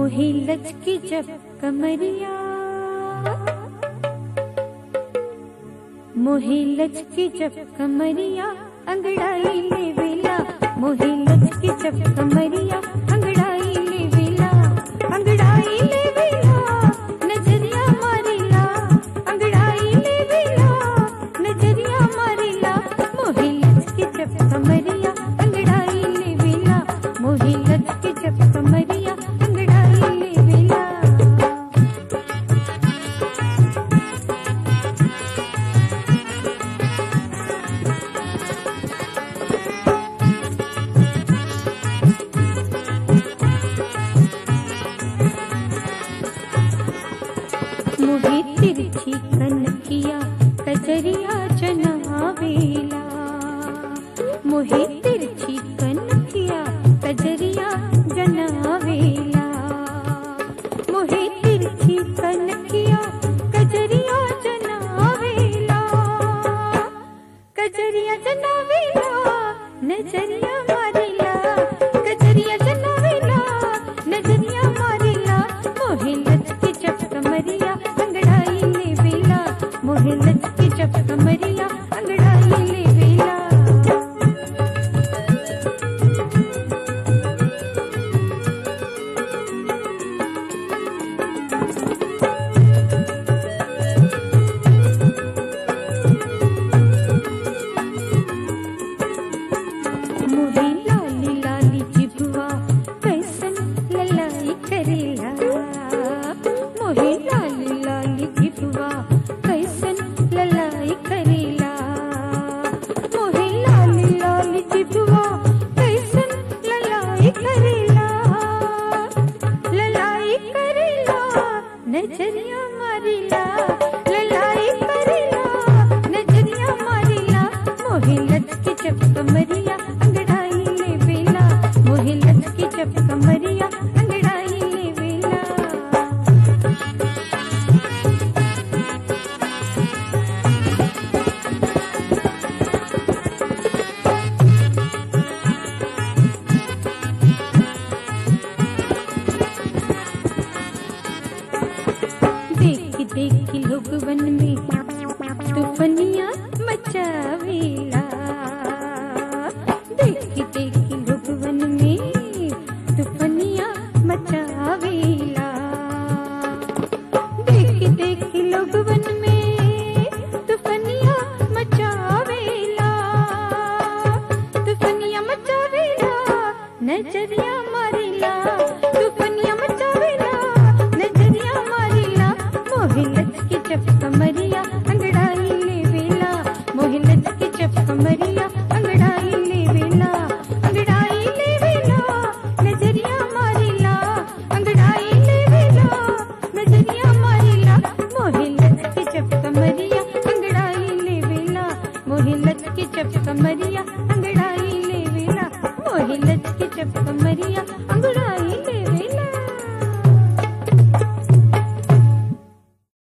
मोही लचकी जब कमरिया मोही लचकी जब कमरिया अंगड़ाई ले वेला मोही लचकी जब कमरिया अंगड़ाई ले वेला अंगड़ाई ले वेला नजरिया मारिला अंगड़ाई ले वेला नजरिया मारिला मोही लचकी जब कमरिया अंगड़ाई ले वेला मोही लचकी जब कमरिया अंगड़ाई ले वेला मोहे तिरछी कनकिया कजरिया जनावेला मोहे तिरछी कनकिया कजरिया जनावेला मोहे तिरछी कनकिया कजरिया जनावेला कजरिया जनावेला नजरिया मारिला कजरिया जनावेला नजरिया मारिला मोहे लचकी जब कमरिया अंगड़ाई ले वेला मोहे लचकी जब कमरिया अंगड़ाई ले वेला मोहे लाली लाली जिभवा कैसन ललाई करेला मोहे लाली लाली जिभवा कैसन ललाई करेला मोहे लाली लाली जिभवा कैसन ललाई करेला ललाई करेला नजरिया मारिला ललाई करेला नजरिया मारिला मोहे लचकी जब कमरिया अंगड़ाई ले वेला मोहे लचकी जब कमरिया अंगड़ाई ले वेला देखी देखी लोग वन में तूफनिया मचावेला देखी देखी लोग वन में तूफनिया मचावेला देखी देखी लोग वन में तूफनिया मचावेला तूफनिया मचावेला नजरिया मारिला तूफनिया मचावेला नजरिया मारिला मोहे लचकी जब कमरिया अंगड़ाई ले वेला मोहे लचकी जब कमरिया